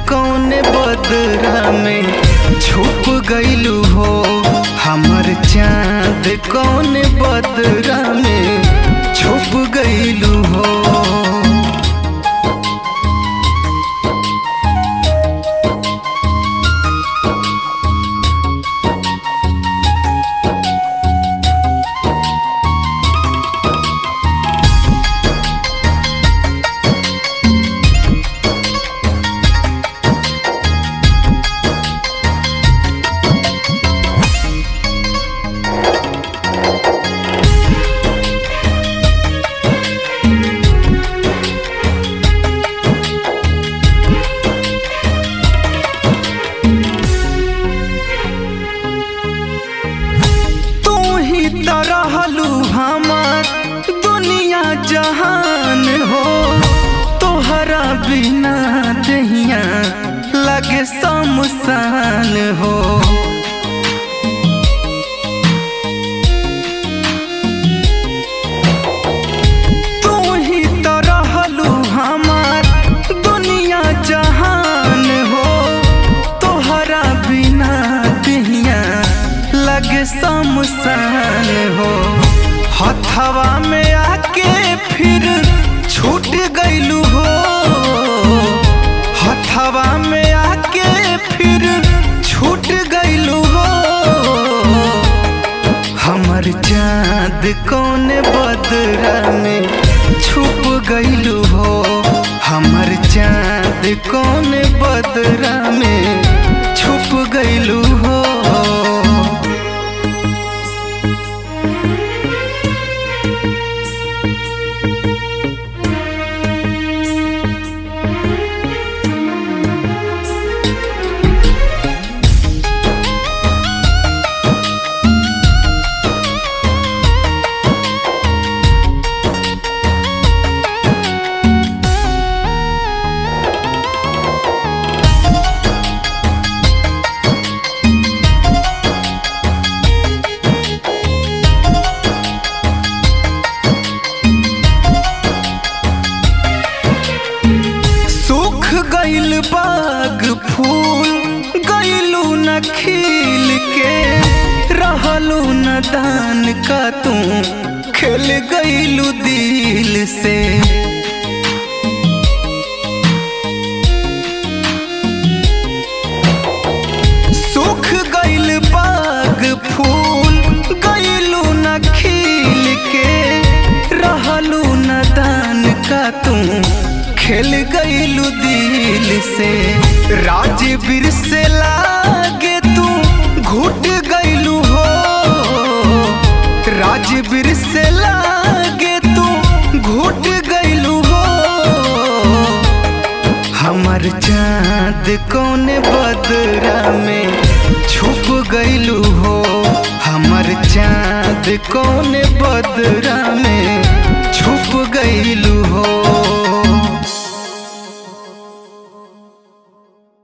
कौन बदरा में छुप गईलू हो हमर चाँद कौन बदरा में छुप गईलू हो तू ही तो रहलू हमार दुनिया जहान हो तोहरा बिना दहिया लगे शमशान हो तू ही तो रहलू हमार दुनिया जहान हो तोहरा बिना दहिया लगे शमशान हो हथवा में आके फिर छूट गईलू हो हथवा में आके फिर छूट गईलू हो हमर चाँद कौन बदरा में छुप गईलू हो हमर चाँद कौन बदरा में छुप गईलू हो सूख गइल बाग फूल गइलू न खिल के रहलू न दान का तू खेल गइलू दिल से सूख गइल बाग फूल गइलू न खिल के रहलू न दान का तू खेल गइलू दिल से राजवीर से लागे तू घुट गइलू हो राजवीर से लागे तू घुट गइलू हो हमर चाँद कौन बदरा में छुप गइलू हो हमर चाँद कौन बदरा